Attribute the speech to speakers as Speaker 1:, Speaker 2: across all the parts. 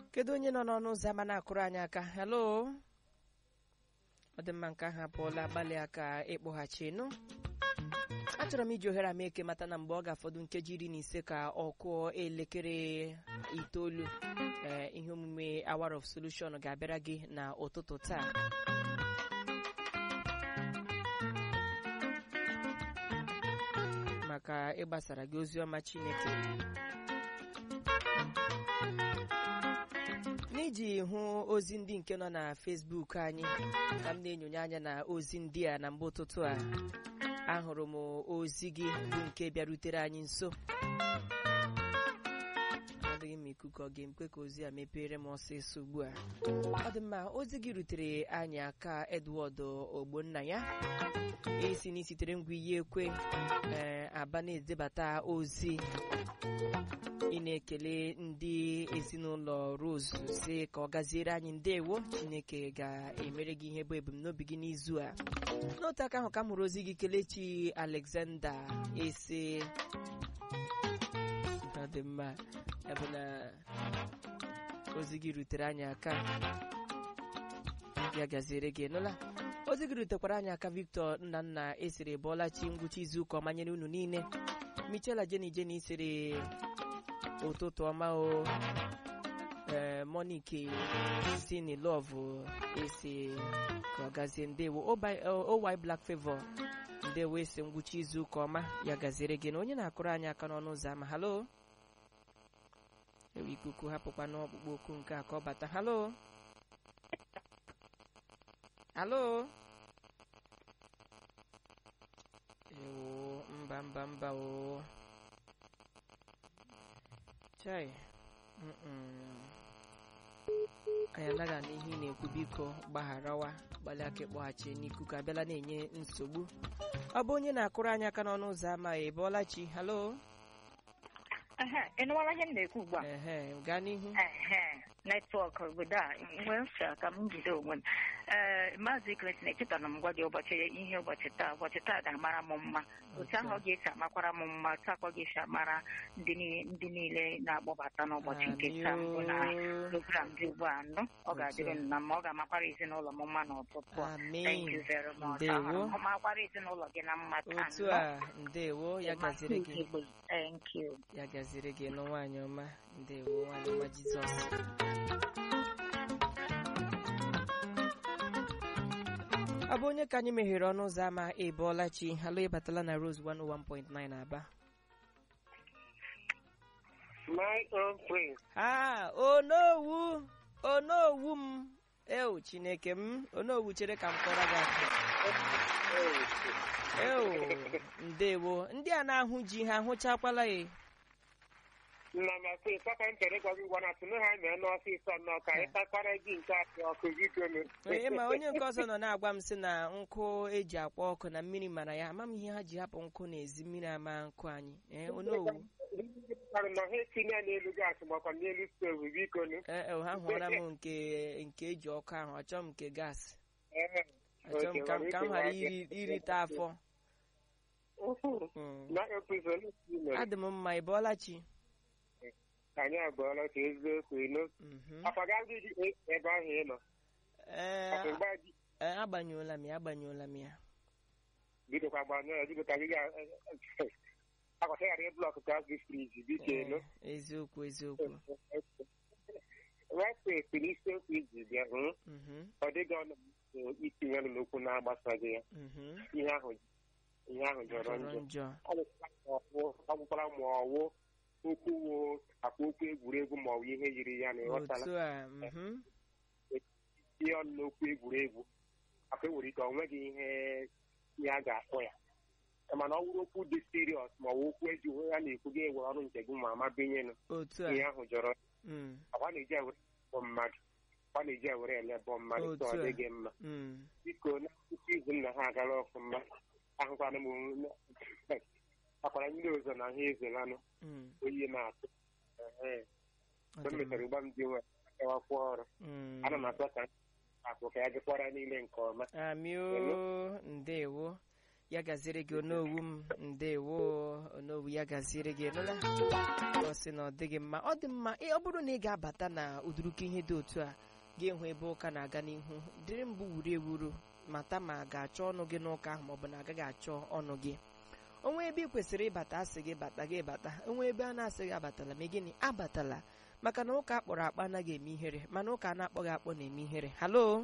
Speaker 1: kedu onye nọ n'ọnụ ụzọ ama na-akụrụ anyị aka helo ọ dị mma nke ahụ apụọla gbalị aka ịkpọghachi nụ achọrọ m iji ohere ama eke mata na mgbe ọ ga-afọdụ nkeji iri na ise ka ọ kụọ elekere itoolu ee ihe omume Hour of Solution ga-abịara gị na ụtụtụ taa maka ịgbasara gị ozi ọma Chineke n'iji hụ ozi ndị nke nọ na Facebook anyị ka m na-enyonye anya na ozi ndị a na mgbe ụtụtụ a ahụrụ m ozi gị bụ nke bịarutere anyị nso adịghị m ikuku ọ ga-ekwe ka ozi a mepere m ọsịsọ ugbu a ọ dị mma ozi gị rutere anyị aka Edward Ogbonna ya esi na isitere ngwa iyi ekwe ee aba na-edebata ozi ị na-ekele ndị ezinụlọ Rose si ka ọ gaziere anyị ndewo Chineke ga-emere gị ihe bụ ebumnobi gị n'izu a n'otu aka ahụ ka m hụrụ ozi gị kelechi Alexander ese ọ dị mma ya bụ na ozi gị rutere anyị aka ya gaziere gị nụla ozi gị rutekwara anyị aka Victor Nnanna esiri bọọlachi ngwụcha izuụka ọma nyere unu niile Michela Jeni Jeni siri ụtụtụ ọma o ee Monique sini love esi ka ọ gazie ndewo owy Black Favor ndewo esi ngwụcha izuụka ọma ya gaziere gị na onye na-akụrụ anyị aka n'ọnụ ụzọ ama halo ewe ikuku hapụkwa n'ọkpụkpọ okwu nke a ka ọ bata halo halo ewo mba mba mba o chai anyị anaghị ana ihe ị na-ekwu biko gbagharawa gbalị aka ịkpọghachi n'ikuku abịala na-enye nsogbu ọ bụ onye na-akụrụ anyị aka n'ọnụ ụzọ ama ị bọọla chi halo
Speaker 2: ị nụwala ihe m na-ekwu ugbu a
Speaker 1: ehe gaa n'ihu
Speaker 2: netwọk obodo a nwee mfe ka m jide onwe m ee maazị Clinton echetara m gwa gị ụbọchị ihe ụbọchị taa ụbọchị taa ga-amara m mma otu ahụ ọ ga-esi amakwara m mma otu akwa ga-esi amara ndị niile na-akpọbata n'ụbọchị nke taa mbụ na program dị ugbu a nụ ọ ga-adịrị m na mma ọ ga-amakwara ezinụlọ m mma n'ụtụtụ a thank you very much ahụrụ m makwara ezinụlọ gị na mma taa
Speaker 1: otu a ndewo ya gaziri gị
Speaker 2: thank you
Speaker 1: ya gaziri gị nụ nwaanyị ọma ndewo nwaanyị ọma Jizọs ọ bụ onye ka anyị meghere ọnụ ụzọ ama ịbọọla chi halụ ịbatala na Rose 101.9 Aba
Speaker 3: My own prince.
Speaker 1: ha onowu onowu m ewu chineke m onowu chere ka m kọrọ gị akụ ewu ndewo ndị a na-ahụ ji ha ahụchakwala ya
Speaker 3: nna na sị papa m chere gwa gị gwa na tụnụ ha mee n'ọfịs nọ ka anyị takwara ji nke atọ ọkụ bidonu
Speaker 1: onye ma onye nke ọzọ nọ na-agwa m sị na nkụ eji akwa ọkụ na mmiri mara ya ama m ihe ha ji hapụ nkụ n'ezi mmiri ama nkụ anyị ee onowu
Speaker 3: na ha etinye ya n'elu gaasị makwa n'elu stovu bikonu
Speaker 1: ee ha hụra m nke nke eji ọkụ ahụ achọ m nke gaasị achọ m ka m ka m ghara iri irite afọ
Speaker 3: na episod mere
Speaker 1: adị m mma ị bọọla chi
Speaker 3: anyị abụọla ka eziokwu ino
Speaker 1: Mhm.
Speaker 3: akwaga gị dị ebe ahụ ị nọ
Speaker 1: ee
Speaker 3: Ọkụ mgbe ji
Speaker 1: ee, agbanyụọla m ya agbanyụọla m ya
Speaker 3: bidokwa gbanyụ ya bido ka gị ga akwata ghara ịblọk gas dị friji biko ino
Speaker 1: Ee, eziokwu eziokwu
Speaker 3: wepụ epi n'isiokwu iji bịa hụ
Speaker 1: Mhm,
Speaker 3: ọ dịghị ọnụ itinye ọnụ n'okwu na-agbasaghị ya
Speaker 1: mhm.
Speaker 3: ihe ahụ ihe ahụ jọrọ
Speaker 1: jọrọ
Speaker 3: njọ
Speaker 1: njọ
Speaker 3: ọ gwụkwara ma ọwụ okwu wo akpa okwu egwuregwu ma ọ bụ ihe yiri ya na ịghọtala
Speaker 1: otu a mhm.
Speaker 3: ihe ọnụ n'okwu egwuregwu akpa enwere ike ọ nweghị ihe ihe a ga-akpọ ya mana ọ wụrụ okwu dị siriọs ma ọ bụ okwu eji onwe ya na-ekwu gị ewere ọrụ nke gị ma amabenyenụ
Speaker 1: otu a
Speaker 3: ihe ahụ jọrọ
Speaker 1: Mm,
Speaker 3: akwa na-eji ewere bọ mmadụ akwa na-eji ewere elebọ mmadụ
Speaker 1: Otu
Speaker 3: ka ọ
Speaker 1: a.
Speaker 3: dịghị mma
Speaker 1: mm.
Speaker 3: biko na nkuzi izu nna ha agara ọfụma ahụkwana m akwara ndị ọzọ na ha ezelanụ
Speaker 1: Mm,
Speaker 3: oyi na-atụ Ehe.
Speaker 1: ọ
Speaker 3: mgbe m
Speaker 1: dị mma.
Speaker 3: mechara ụgba m dị nwe akawakwa ọrụ
Speaker 1: Mm.
Speaker 3: ana m atụ ka akụ ka ya gịkwara niile nke ọma
Speaker 1: amị o ndewo ya gaziere gị onowu m ndewo onowu ya gaziere gị nụla ọ sị na ọ dịghị mma ọ dị mma ọ bụrụ na ị ga-abata na ụdụrụka ihe dị otu a ga-ehụ ebe ụka na-aga n'ihu dịrị mbụ wuru ewuru mata ma a ga-achọ ọnụ gị n'ụka ahụ maọbụ na agaghị achọ ọnụ gị onwe ebe ị kwesịrị ịbata asị gị bata gị bata onwe ebe a na-asị gị abatala ma gịnị abatala maka na ụka akpọrọ akpa anaghị eme ihere mana ụka a na-akpọghị akpọ na-eme ihere halo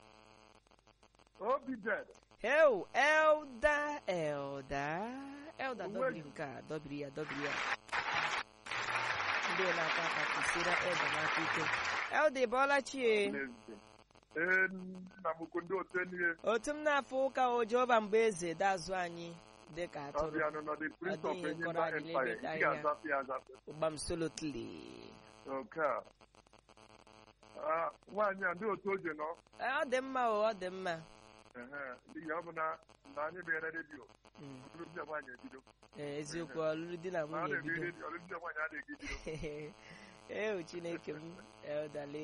Speaker 4: Obi dead.
Speaker 1: Heo, Elda, Elda, Elda
Speaker 4: Onwe
Speaker 1: dọbiri
Speaker 4: gị.
Speaker 1: nke a dọbiri ya dọbiri ya ndị na-aka aka kwụsịra Elda n'aka ike Elda ịbọọla chie
Speaker 4: Ee, nna m ukwu ndị otu enyi
Speaker 1: otu m na-afụ ụka o Jehova mgbe eze dazụ anyị dịka atụrụ
Speaker 4: ọbịa nọ the prince of
Speaker 1: Adịghị
Speaker 4: Enyimba
Speaker 1: kọrọ anyị
Speaker 4: empire.
Speaker 1: n'ebe dị
Speaker 4: Ị
Speaker 1: anya.
Speaker 4: ga-azapụ ya azapụ.
Speaker 1: ụgbam solotli
Speaker 4: Nke a. Ah, Nwaanyị a ndị otu oje nọ.
Speaker 1: ọ dị mma o ọ dị mma
Speaker 4: Ehe, N'ihi ọ bụ na na anyị bịara redio.
Speaker 1: Mm,
Speaker 4: Ọtụtụ ndị nwaanyị ebido.
Speaker 1: ee, eziokwu ọlụlụ di na
Speaker 4: Ma a
Speaker 1: nwunye
Speaker 4: na-ebi
Speaker 1: ebido
Speaker 4: redio, ọtụtụ ndị nwaanyị adịghị ebido.
Speaker 1: ee chineke m Eldale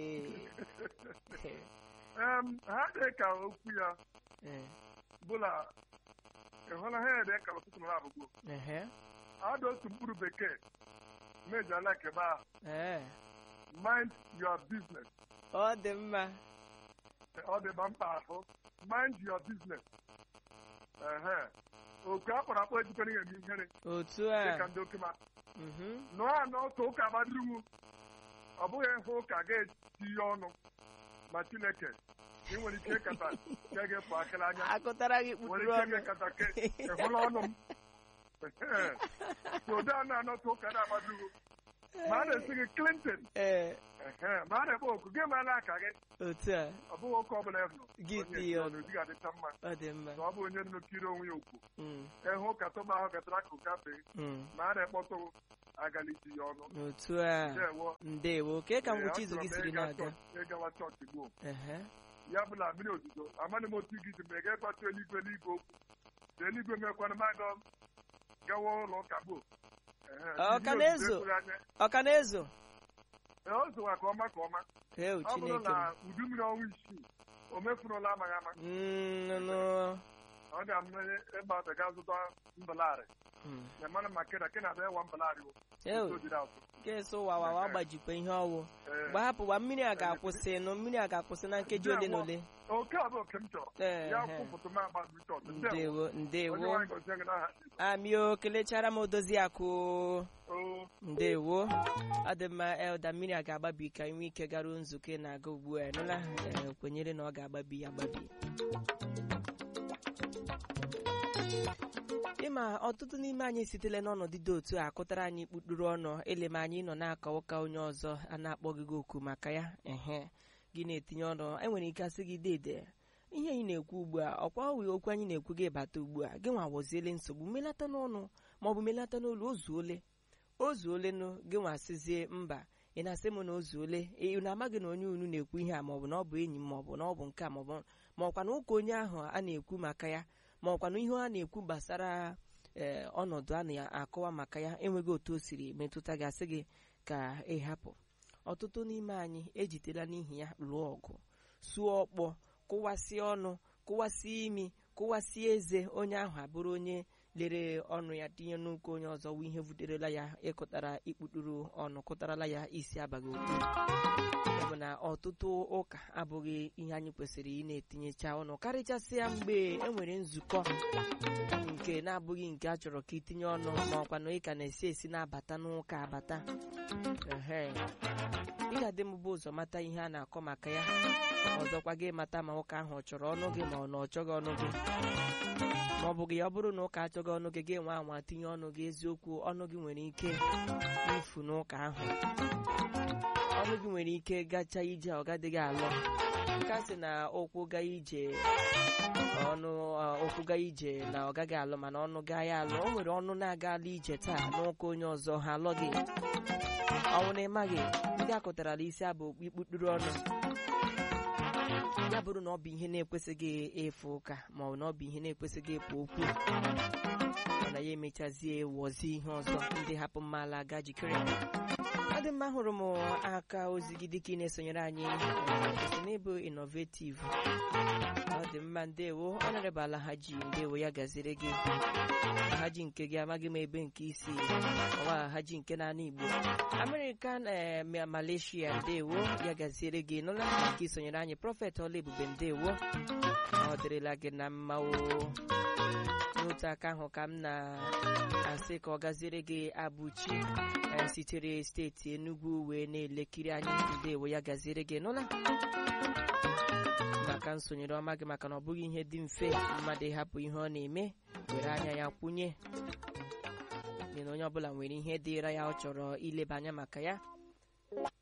Speaker 4: Em, ha dị ka okwu ya
Speaker 1: Ee,
Speaker 4: bụla ị hụla ha ede ka ọtụtụ nọ abụgbo.
Speaker 1: ehe,
Speaker 4: Ada otu mkpụrụ bekee mejọ ala kebe ahụ.
Speaker 1: ee,
Speaker 4: Mind your business.
Speaker 1: ọ dị mma
Speaker 4: ọ dị ba mkpa ahụ mind your business ehe oku a kpọrọ akpọ ejikọrọ ihe eme ihere
Speaker 1: otu
Speaker 4: dịka
Speaker 1: a
Speaker 4: ndị oke ma
Speaker 1: mhm,
Speaker 4: nụọ anọ otu ụka gbadiriwu ọ bụghị hụ ụka ga-eti ihe ọnụ ma chineke ị nwere ike ịkata ke ga-efu akịrị anya
Speaker 1: akụtara gị
Speaker 4: nwere
Speaker 1: kpukpuru
Speaker 4: ike
Speaker 1: ọnụ
Speaker 4: ga-ekata ke ịhụla ọnụ m Ehe. so ụdị a na-anọ otu ụka na-agbadiriwu ma a na-esi gị clinton
Speaker 1: ee
Speaker 4: ehe ma a na-ekpe oku gị mara aka gị
Speaker 1: otu a
Speaker 4: ọ bụghị ụka ọbụla ị nọ
Speaker 1: Gị
Speaker 4: onye
Speaker 1: tie
Speaker 4: ọnụ
Speaker 1: ọnụ.
Speaker 4: di ga-adịcha mma
Speaker 1: ọ dị mma
Speaker 4: na ọ bụ onye nnukiri onwe ya okwu
Speaker 1: Mm,
Speaker 4: ịhụ ka tọba ahụ gatara akụ gafee
Speaker 1: mm,
Speaker 4: ma a na-ekpọtụ agaliti ya ọnụ
Speaker 1: otu a
Speaker 4: ndewo
Speaker 1: ndewo kee ka
Speaker 4: Ee,
Speaker 1: ngwụcha izu
Speaker 4: achọrọ
Speaker 1: gị
Speaker 4: m
Speaker 1: siri
Speaker 4: ịga
Speaker 1: na-aga
Speaker 4: chọọchị- ịgawa chọọchị gboo
Speaker 1: Ehe,
Speaker 4: ya bụ na mmiri ozuzo amaghị m otu gị ji ma ị ga-ekwatụ eluigwe eluigwe okwu na eluigwe mekwana maga gawa ụlọ ụka gboo Ehe,
Speaker 1: Ọ ka
Speaker 4: mmiri
Speaker 1: na-ezo?
Speaker 4: ozuzo ekwughị anya.
Speaker 1: ọ ka na-ezo
Speaker 4: Ee, o zowa ka ọma ka ọma
Speaker 1: ee
Speaker 4: ọ bụrụ
Speaker 1: chineke
Speaker 4: na
Speaker 1: m
Speaker 4: udu mmiri ọnwa isii o mefurula amaghị ama
Speaker 1: Mm, nụnụ.
Speaker 4: ọ ga-amụ ịgba ọbịa ga zụta mbalarị
Speaker 1: Mm.
Speaker 4: na mana ma kena kena abịa ịwa mbalarị o
Speaker 1: Ee,
Speaker 4: Otu o jiri atụ.
Speaker 1: nke so wawawa gbajikwa ihe ọwụ
Speaker 4: Ee.
Speaker 1: mgbe hapụwa mmiri a ga-akwụsị nụ mmiri a ga-akwụsị na nkeji ole na ole
Speaker 4: oke a bụ oke m chọrọ
Speaker 1: Ee,
Speaker 4: ya
Speaker 1: ehe.
Speaker 4: kwụpụtụ m agba richọt
Speaker 1: ndewo
Speaker 4: onye
Speaker 1: ndewo
Speaker 4: nwaanyị gọzie gị n'aha
Speaker 1: amio kelechara m odozi akụ
Speaker 4: o
Speaker 1: ndewo ọ dị mma elda mmiri a ga-agbabi ka nwee ike garuo nzukọ ị na-aga ugbu a nụla Ee, kwenyere na ọ ga-agbabi ya agbabi ịma ọtụtụ n'ime anyị sitela n'ọnọdụ dị otu a kụtara anyị kpukpuru ọnụ elem anyị nọ na-aka ụka onye ọzọ a na-akpọghị gị oku maka ya ehe gị na-etinye ọnụ enwere ike asị gị dede ihe anyị na-ekwu ugbu a ọkwa ọwụ okwu anyị na-ekwu gị bata ugbu a gị nwa woziele nsogbu melata n'ọnụ maọbụ melata n'olu ozuole ozuolenụ gị nwa sịzie mba ị na-asị m na ozuole ị na-amaghị na onye unu na-ekwu ihe a maọbụ na ọ bụ enyi m maọbụ na ọ bụ nke a maọbụ ma ọkwa na ụka onye ahụ a na-ekwu maka ya ma ọkwa na ihe a na-ekwu gbasara ee ọnọdụ a na-akọwa maka ya enweghị otu o siri metụta gị asị gị ka ị hapụ ọtụtụ n'ime anyị ejitela n'ihi ya lụọ ọgụ suo ọkpọ kụwasịa ọnụ kụwasịa imi kụwasịa eze onye ahụ abụrụ onye lere ọnụ ya tinye n'ụka onye ọzọ wụ ihe vuterela ya ịkụtara ikputuru ọnụ kụtarala ya isi abaghị okwu ya bụ na ọtụtụ ụka abụghị ihe anyị kwesịrị ị na-etinyecha ọnụ karịchasịa mgbe e nwere nzukọ nke na-abụghị nke a chọrọ ka itinye ọnụ ma ọkwa na ị ka na-esi esi na-abata n'ụka abata ehe ị ga-adị m bụ ụzọ mata ihe a na-akọ maka ya ọzọkwa gị mata ma ụka ahụ ọ chọrọ ọnụ gị ma ọ na ọ chọghị ọnụ gị ma ọ bụ gị ọ bụrụ na ụka achọghị ọnụ gị gị nwa anwa tinye ọnụ gị eziokwu ọnụ gị nwere ike ifu n'ụka ahụ ọnụ gị nwere ike gacha ije ọ gadịghị alọ nka sị na ụkwụ gaa ije ọnụ ụkwụ gaa ije na ọ gaghị alụ mana ọnụ gaa ya alụ o nwere ọnụ na-agala ije taa n'ụka onye ọzọ ha alọ gị ọnwụ na ịmaghị ndị akụtarala isi abụ ikputuru ọnụ ya bụrụ na ọ bụ ihe na-ekwesịghị efe ụka ma ọ bụ na ọ bụ ihe na-ekwesịghị ekwu okwu mana ya emechazie wọzie ihe ọzọ ndị hapụ mmala aga jikere a dị mma hụrụ m aka ozi gị dịka ị na-esonyere anyị esi n'ịbụ innovative ọ dị mma ndewo ọnọrịbala haji ndewo ya gaziri gị haji nke gị amaghị m ebe nke isi ọwa haji nke naanị igbo american eh, ma- malaysia ndewo ya gaziere gị nụla nke isonyere anyị prọfet ọla ebube ndewo ọ dịrịla gị na mma o n'otu aka ahụ ka m na-asị ka ọ gaziere gị abụchi eh, sitere steeti Enugu wee na-elekiri anyị ndewo ya gaziere gị nụla maka nsonyere ọma gị maka na ọ bụghị ihe dị mfe mmadụ ịhapụ ihe ọ na-eme were anya ya kwụnye n'ihi na onye ọbụla nwere ihe dịra ya ọ chọrọ ileba anya maka ya